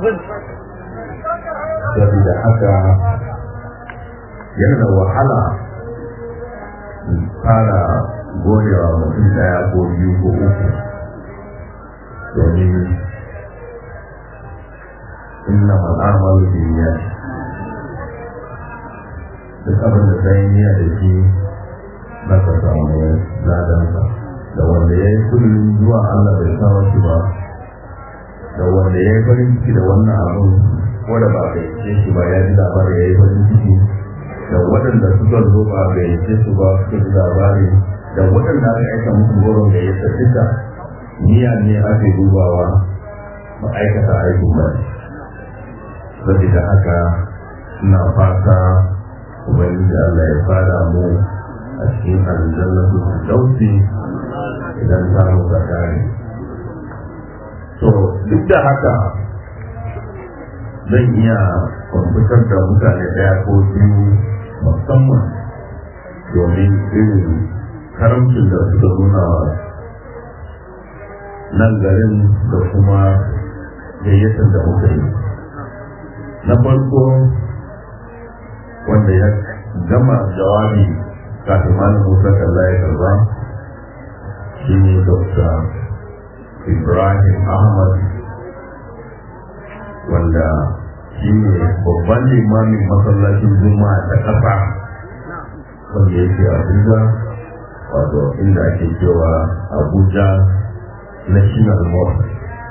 saboda haka yana da wahala fara godewa mutum daya ko biyu ko uku domin inna al'amalu biya duk abin da sai niyya da shi na ka samu ladansa da wanda ya yi kudin zuwa Allah bai kawo shi ba da wanda ya yi farin ciki da wannan abin wanda ba ka yi shi ba ya ji labarin ya yi farin ciki da waɗanda suka zo ba ga yace su ba suka ji labari da waɗanda aka aika musu goron da ya duka niyya ne ake dubawa ba aikata aikin ba saboda haka ina fata ubangiji Allah ya fara mu a cikin aljannatu dausi idan ta mu ga kare to duk da haka zan iya kwamfutar da mutane daya ko biyu musamman domin irin karamcin da suka nuna nan garin da kuma gayyatar da muka yi na farko wanda ya gama jawabi kafin malam musa kalla ya karba shi ne dr ibrahim ahmad wanda shi ne babban limamin masallacin juma'a ta ƙasa wanda yake abuja wato inda ake cewa abuja national mosque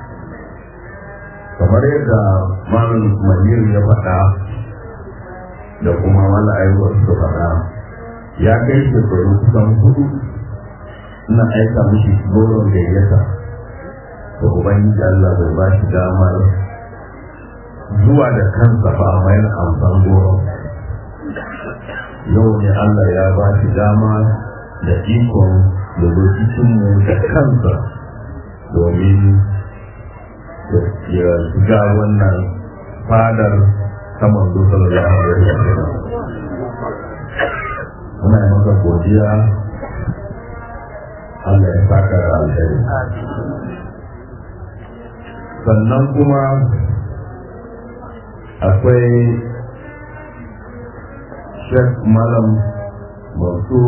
kamar yadda malam manir ya faɗa da kuma wala aiwuwar su faɗa ya kai shekaru kusan hudu ina aika mishi goron gayyata da ubangiji allah bai ba shi damar zuwa da kansa ba a mayar amsan goro yau ne Allah ya ba shi dama da ikon da mu da kansa domin ya shiga wannan fadar saman dusar da muna yi maka godiya Allah ya saka da alheri sannan kuma akwai shek malam masu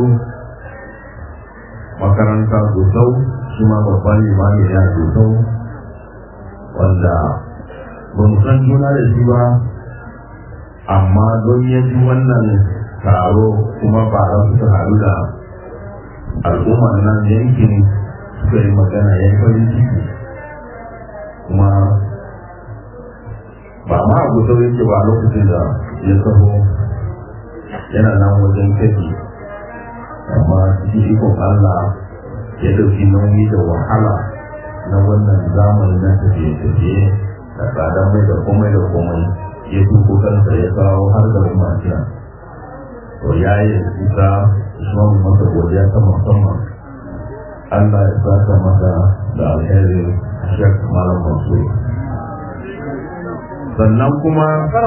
makaranta gusau shi ma babban limami ya gusau wanda ba mu san juna da shi ba amma don ya ji wannan taro kuma ba a suka haɗu da al'ummar nan yankin suka yi magana ya farin ciki kuma ba ma abu sau yake ba lokacin da ya taho yana nan wajen kaji amma cikin ikon Allah ya dauki nauyi da wahala na wannan zamani na tafiye-tafiye da tsadar mai da komai da komai ya tuko kansa ya kawo har da umarciya to ya yi isa ismamu masa godiya ta musamman Allah ya saka masa da alheri shek malam masu sannan kuma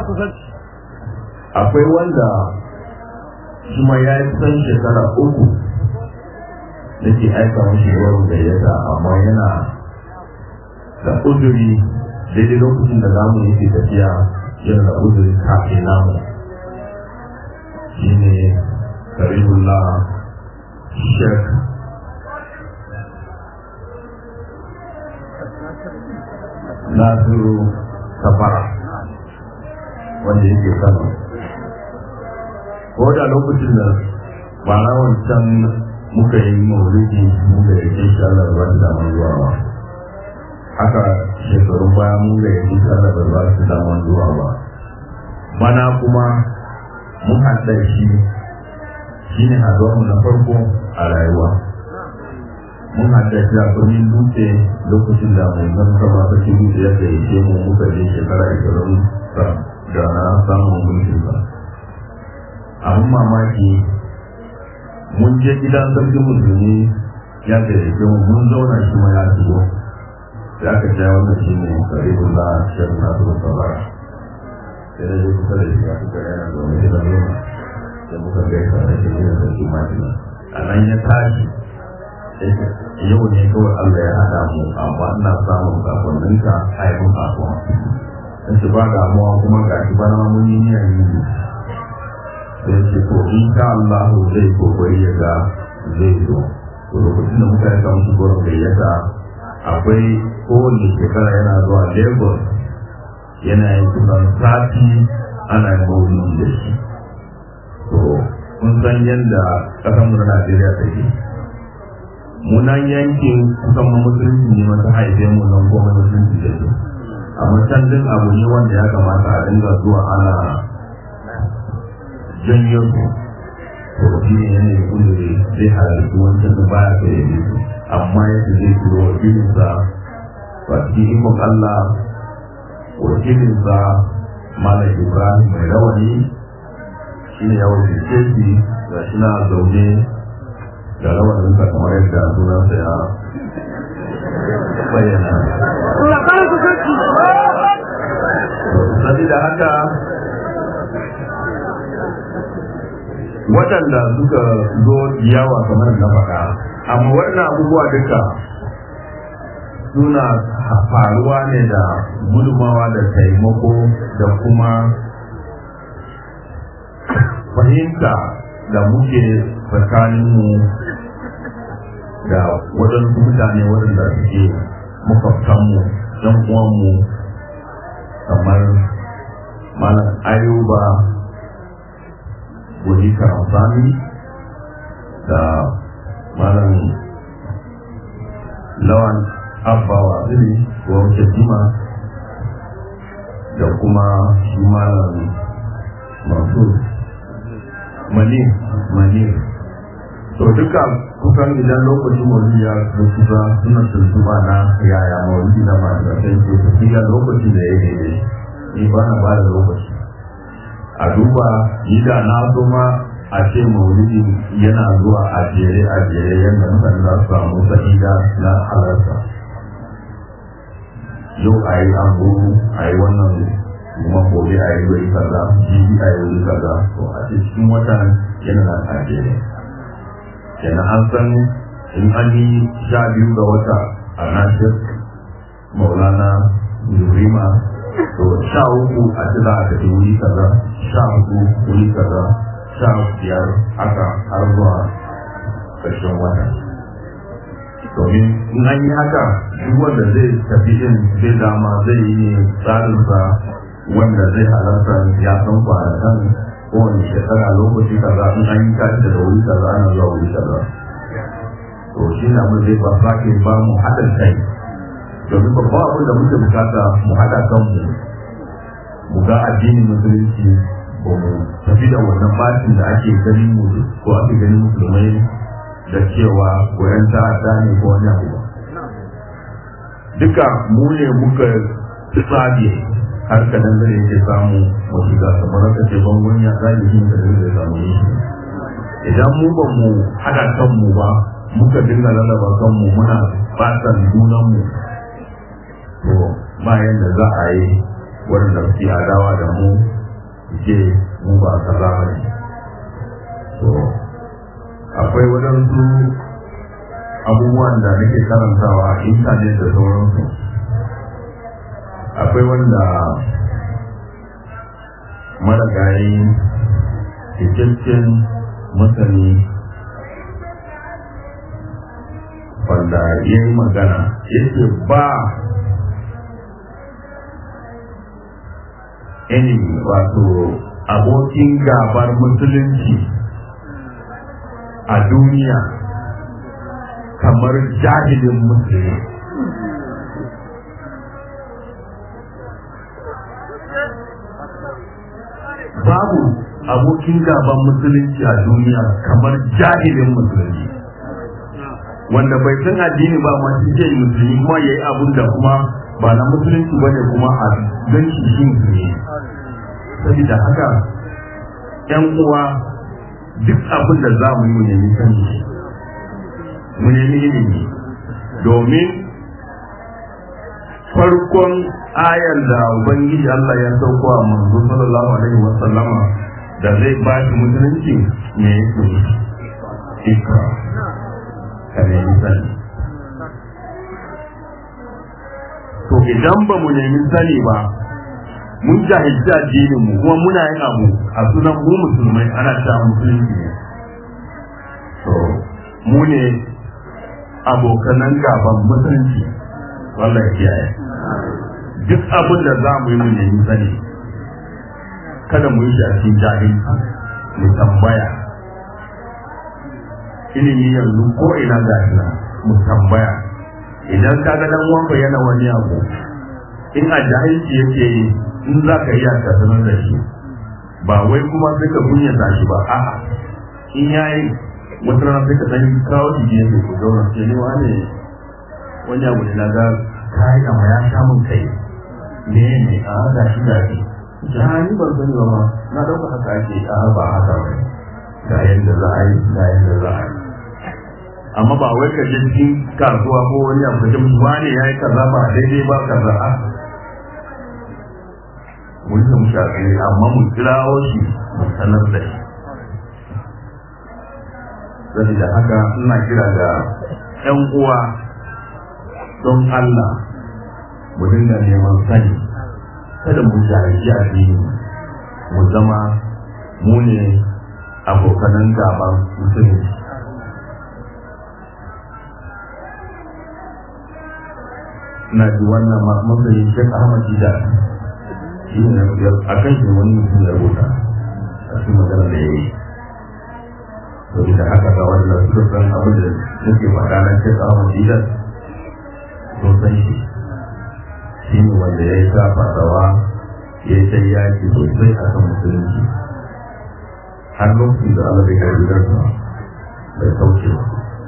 akwai wanda kuma ya yi kusan shekara uku da ke aika mashi ruwan gayyata amma yana da uzuri daidai lokacin da zamu yake tafiya yana da uzuri kafin namu shine karibullah shek nasiru safara wanda yake kano ko da lokacin da ba na wancan muka yi maulidi muka yi ke shi Allah ba da damar zuwa ba haka shekarun baya mun ga yi shi Allah ba su damar zuwa ba bana kuma mun haɗa shi shi ne haɗuwar mu na farko a rayuwa mun haɗa shi a birnin dutse lokacin da mai zan kama sarki dutse ya gayyace mu muka je shekara ashirin da na samun mulkin sa abin mamaki mun je gidan sarkin musulmi ya gayyace mu mun zauna shi ma ya shigo ya ka ja wannan shi ne karibun da shan nasu sabara sai da zai kusa da shi ya kuka yana zaune da nuna da muka gaisa da shi ne sarki majina a nan ya tashi yau ne kawai Allah ya haɗa mu amma ina samun kafanninka a yi mun kasuwa in su ba damuwa kuma ga shi bana mun yi niyan yi sai ce to in sha Allah zai kokari ya ga zai zo to lokacin da muka yaka musu gurin gayyata akwai kowane shekara yana zuwa Lagos yana yin kusan sati ana yin maulidi da shi to kun san yadda ƙasar mu na Najeriya take munan yankin kusan musulunci ne mata haife mu nan kuma musulunci da su amma can din abu ne wanda ya kamata a dinga zuwa ana janyo su to shi ne yanayin kudure zai halarci wancan da baya ka yi su amma yadda zai turo wakilinsa ba cikin ikon Allah wakilinsa Malam Ibrahim mai rawani shi ne ya wakilce shi ga shi na zaune da rawaninsa kamar yadda sunansa ya bayyana. Sabida haka waɗanda suka zo yawa kamar na faɗa amma waɗannan abubuwa duka suna faruwa ne da gudumawa da taimako da kuma fahimta da muke tsakaninmu da waɗansu mutane waɗanda suke makwabtanmu ɗan uwanmu kamar malam ayuba wani karamsani da malam lawan abba waziri ko jima da kuma shi malam mansur mani mani to duka kusan idan lokacin maulidi ya kusa suna tuntuba na yaya maulidi na masu sai ke tafiya lokaci da ya daidai ni ba na ba da lokaci a duba yi da na so ma a ce maulidi yana zuwa a jere a jere yadda mutane za su samu sa'ida na halarta yau a yi anguru a yi wannan kuma gobe a yi wuri kaza jibi a yi wuri kaza to a cikin watan yana na a jere kenan an san in an yi sha biyu ga wata a nashir maulana zurima to sha uku a ci za a tafi wuri kaza sha uku wuri kaza sha biyar haka har zuwa ƙarshen wata domin in an yi haka duk wanda zai tafi din zai dama zai yi tsarinsa wanda zai halarta ya san kwanakan kowane shekara lokaci kaza in an yi tashi daga wuri kaza ana zuwa wuri kaza to shi na mun zai ba sake ba mu haɗin kai domin babban abin da muke bukata mu haɗa kanmu mu ga addinin musulunci ba mu tafi da wannan bashin da ake ganin mu ko ake ganin musulmai da cewa koyan ta'adda ne ko wani abu duka mu ne muka tsabe har ka nan zai yake samu wasu ga kamar ka ce bangon ya zai shi da zai samu yi idan mu ba mu haɗa kanmu ba muka dinga lalaba kanmu muna fatan junanmu to bayan da za a yi wanda su adawa da mu ce mu ba kaza ba ne to akwai waɗansu abubuwan da nake karantawa a intanet da sauransu akwai wanda maragayi cikakken masani wanda ya yi magana yake ba enemy wato abokin gabar musulunci a duniya kamar jahilin musulmi babu abokin gaban musulunci a duniya kamar jahilin musulmi wanda bai san addini ba ma shi ke musulmi kuma ya yi abin da kuma ba na musulunci ba ne kuma a gan shi shi musulmi saboda haka yan uwa duk abin da za mu yi mu nemi sani mu nemi ilimi domin farkon ayar da ubangiji Allah ya sauko a manzo sallallahu alaihi wa sallama da zai ba shi musulunci ne yake ikra ka nemi sani to idan ba mu nemi sani ba mun jahilci addinin mu kuma muna yin abu a sunan mu musulmai ana cewa musulunci ne to mu ne abokanan gaban musulunci wallahi kiyaye duk abin da za mu yi mu nemi sani kada mu yi shi a cikin jahilci mu tambaya ilimi yanzu ko ina ga mu tambaya idan ka ga dan uwanka yana wani abu in a jahilci yake yi in za ka iya ka sanar da shi ba wai kuma sai ka kunyata shi ba a'a in yayi wata rana sai ka san kawo shi gefe ku zauna ce ne wane wani abu da na ga kai amma ya sha mun kai ne ne a ga shi ga shi jahani ban sani ba ma na dauka haka ake a ba haka ba ga yadda za a yi ga yadda za a yi amma ba wai ka je cikin kasuwa ko wani abu da wani ya yi kaza ba daidai ba kaza a mun san shafi amma mun kirawo shi mu sanar da shi saboda haka ina kira ga ƴan uwa don Allah mu dinga neman sani kada mu jahilci addini mu zama mu ne abokanan gaban musulunci na ji wannan matsayin shek ahmad jida shi ne a kan shi wani mutum ya rubuta a cikin magana da ya yi domin da haka ga wannan suka san abin da nake faɗa na shek ahmad jida sun san shi shi ne wanda ya yi sa fadawa ya yi sai yaki sosai a kan musulunci har lokacin da Allah bai karbi darsa bai kauce ba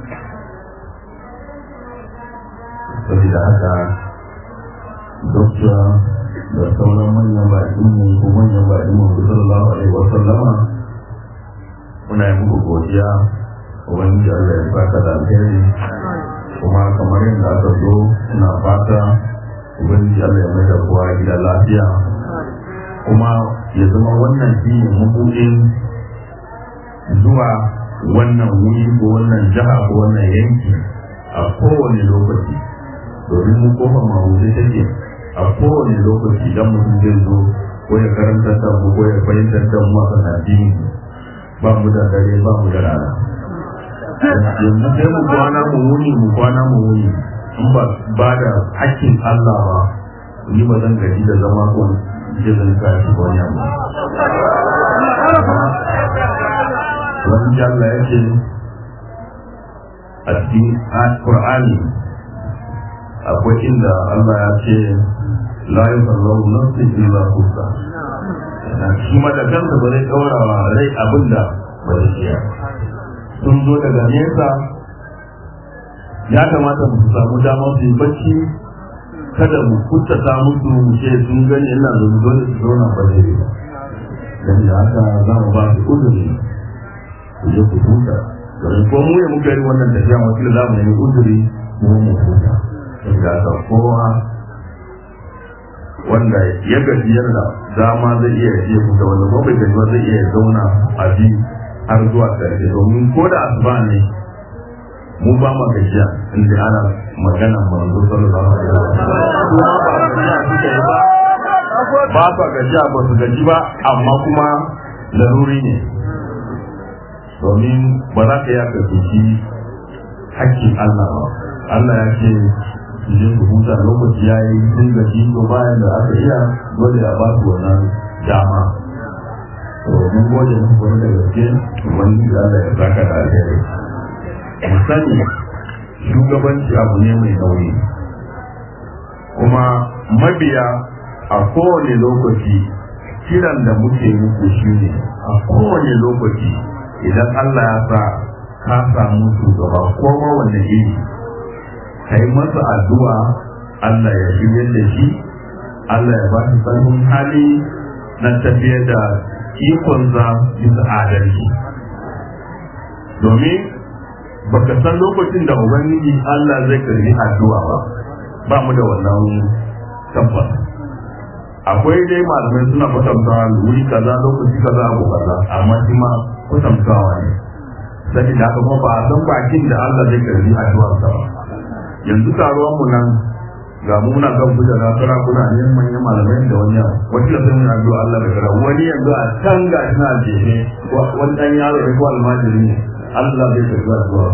saboda haka dokta da sauran manyan baƙin mu ko manyan baƙin mu sallallahu alaihi wa sallama muna yi muku godiya ubangiji Allah ya baka da alheri kuma kamar yadda aka zo ina fata ubangiji Allah ya mai da kowa gida lafiya kuma ya zama wannan shi ne mabuɗin zuwa wannan wuri ko wannan jiha ko wannan yanki a kowane lokaci domin mu kofa mawuzi take a kowane lokaci idan mutum zai zo ko ya karanta da mu ko ya fahimtar da mu akan addini ba mu da dare ba mu da rana yanzu sai mu kwana mu wuni mu kwana mu wuni in ba ba da hakkin Allah ba ni ba zan gaji da zama ko jirin kashi ko wani abu wani Allah ya ce a cikin Qur'ani akwai inda Allah ya ce la yusallahu nafsin illa kusa shi ma da kansa ba zai ɗaura wa rai abinda ba zai iya sun zo daga nesa ya kamata mu samu damar su yi bacci kada mu kuttata musu mu ce sun gani ina da mu dole su zauna ba zai yi ba dan da haka za mu ba su uzuri ku je ku huta domin ko mu ya muka yi wannan tafiya wakil za mu nemi uzuri mu mu huta da haka kowa wanda ya gaji yana dama zai iya ya huta wanda ko bai gaji ba zai iya zauna a bi har zuwa ƙarshe domin ko da asuba ne mu ba ma gajiya inda ana magana manzo sallallahu alaihi wasallam kuma ba gajiya suke yi ba ba ba gajiya ba su gaji ba amma kuma laruri ne domin ba za ka yi aka shi hakkin Allah ba Allah ya ce su je su huta lokaci ya yi sun gaji to bayan da aka iya dole a ba su wannan dama to mun gode muku wani da gaske wani da Allah ya saka da alheri mu sani shugabanci abu ne mai nauyi kuma mabiya a kowane lokaci kiran da muke muku shi ne a kowane lokaci idan Allah ya sa ka samu shugaba ko ma wanda iri ka yi masa addu'a Allah ya shirya da shi Allah ya ba shi sanin hali na tafiyar da ikonsa bisa adalci domin baka san lokacin da ubangiji Allah zai karbi addu'a ba ba mu da wannan tabbas akwai dai malamai suna kwatantawa wuri kaza lokaci kaza abu kaza amma shi ma kwatantawa ne sai da kuma ba a san bakin da Allah zai karbi addu'ar sa ba yanzu taruwan mu nan ga mu muna kan kuka na sara kuna ne manyan malamai da wani yawa wani da sai mun addu'a Allah da kara wani yanzu a can ga ina jefe wani dan yaro ne ko almajiri ne Allah bai karbi addu'a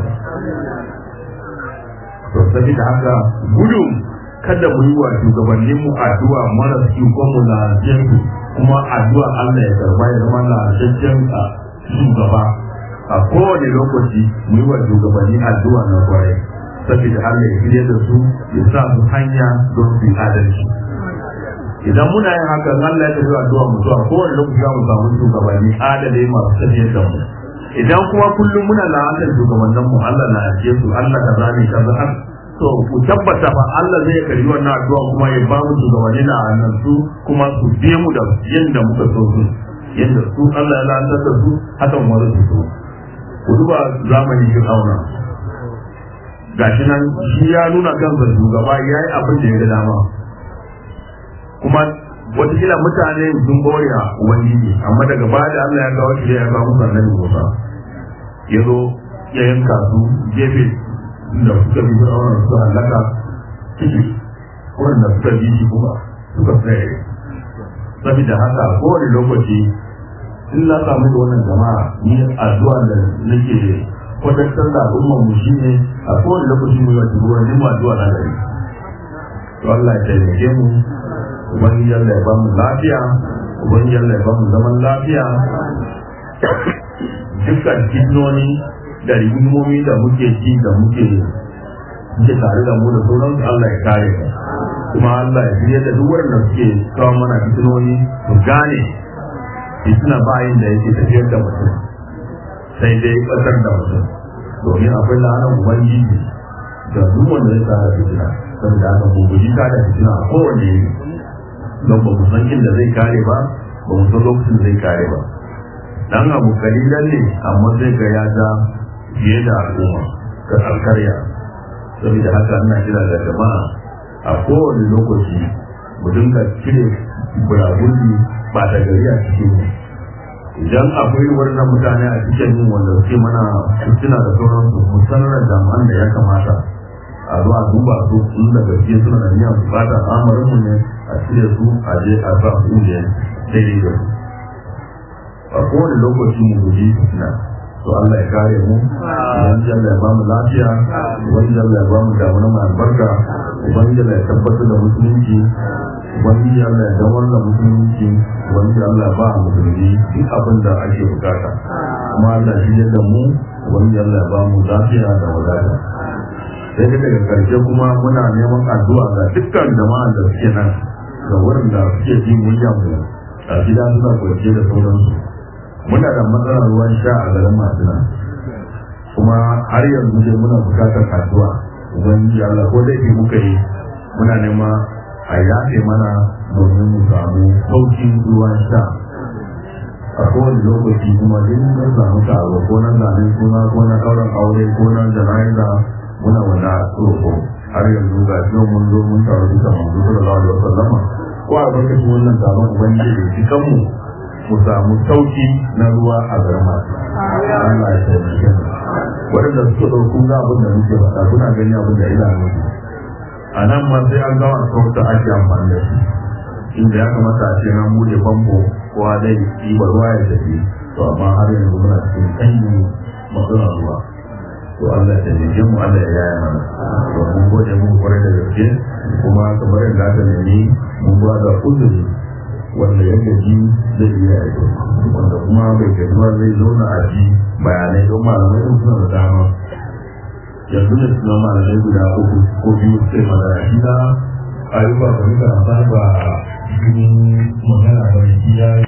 to sai da haka gudun kada mu yi wa shugabannin mu addu'a mara su ko mu na jinsu kuma addu'a Allah ya karba ya zama na jajjen shugaba a kowane lokaci mu yi wa shugabanni addu'a na kwarai saboda Allah ya shirya da su ya sa su hanya don su yi adalci idan muna yin haka Allah ya tafi addu'a mu zuwa kowane lokaci za mu samu shugabanni adalai masu tafiyar da mu idan kuma kullum muna la'antar shugabannin mu Allah na ajiye su Allah kaza ne kaza har to ku tabbata fa Allah zai karbi wannan addu'a kuma ya ba mu shugabanni na nan su kuma su biye mu da yanda muka so su yanda su Allah ya la'antar da su hakan wani su so ku duba zamani Fir'auna gashi nan shi ya nuna kansa shugaba ya yi abin da ya ga dama kuma watakila mutane sun bore a ubangiji amma daga baya da Allah ya kawo shi ya kawo musu annabi Musa ya zo ya yanka su gefe da suka bi fir'auna su halaka ciki wanda suka bi shi kuma suka tsaye saboda haka kowane lokaci in na samu da wannan jama'a ni addu'a da nake kwatantar da al'ummar mu shine a kowane lokaci mu yi wa shugabannin mu addu'a na gari to Allah ya taimake mu ubangiji Allah ya ba mu lafiya ubangiji Allah ya ba mu zaman lafiya dukkan fitnoni da rigimomi da muke ci da muke muke tare da mu da sauransu Allah ya kare mu kuma Allah ya shirya da duk wanda suke kawo mana fitnoni su gane fitina bayin da yake tafiyar da mutum sai dai kasar da mutum domin akwai la'anar ubangiji da duk wanda ya tsara fitina saboda haka mu guji ka da fitina a kowane yini don ba mu san inda zai kare ba ba mu san lokacin zai kare ba dan abu kalilan ne amma zai ga ya ja fiye da al'umma ga alkarya saboda haka ina kira da jama'a a kowane lokaci mu dinga cire buragurbi ba da gari a cikin mu idan akwai wannan mutane a cikin yin wanda suke mana suna da sauransu mu sanar da jami'an da ya kamata a zo a duba su in da gaske suna da niyyar bukata al'amarin mu ne a cire su a je a sa su inda daidai da su a kowane lokaci mu guji fitina to Allah ya kare mu ubangiji Allah ya ba mu lafiya ubangiji Allah ya ba mu damuna mai albarka ubangiji Allah ya tabbatar da musulunci ubangiji Allah ya damar da musulunci ubangiji Allah ya ba mu musulmi duk abin da ake bukata kuma Allah shi da mu ubangiji Allah ya ba mu lafiya da wadata sai da daga karshe kuma muna neman addu'a ga dukkan jama'a da suke nan ga wurin da suke ji murya mu a gida suna kwace da sauransu muna da matsalar ruwan sha a garin masu nan kuma har yanzu dai muna bukatar addu'a ubangiji Allah ko da yake muka yi muna nema a yafe mana domin mu samu saukin ruwan sha a kowane lokaci kuma in mun samu taro ko na zane suna ko na ɗaurin aure ko na jana'iza muna wani roƙo har yanzu ga shi mun zo mun taru duka manzo sallallahu alaihi wasallama ko a lokacin wannan taron ubangiji da shi kanmu mu samu sauki na ruwa a garin masu Allah ya taimake mu waɗanda suka ɗauko ga abin da muke faɗa kuna gani abin da ina nufi a nan ma sai an gama tsofta ake amfani da shi inda ya kamata a ce na bude famfo kowa dai ɗiba ruwa ya tafi to amma har yanzu muna cikin kanyi matsalar ruwa to Allah ya taimake mu Allah ya yaya mana to mun gode mu kwarai da gaske kuma kamar yadda aka nemi mun ba da uzuri wanda ya gaji zai iya aiko wanda kuma bai gaji ba zai zauna a ji bayanai don malamai sun suna da dama yanzu ne suna malamai guda uku ko biyu sai magana shi na ayyuka ba duka ba ba cikin magana ba ya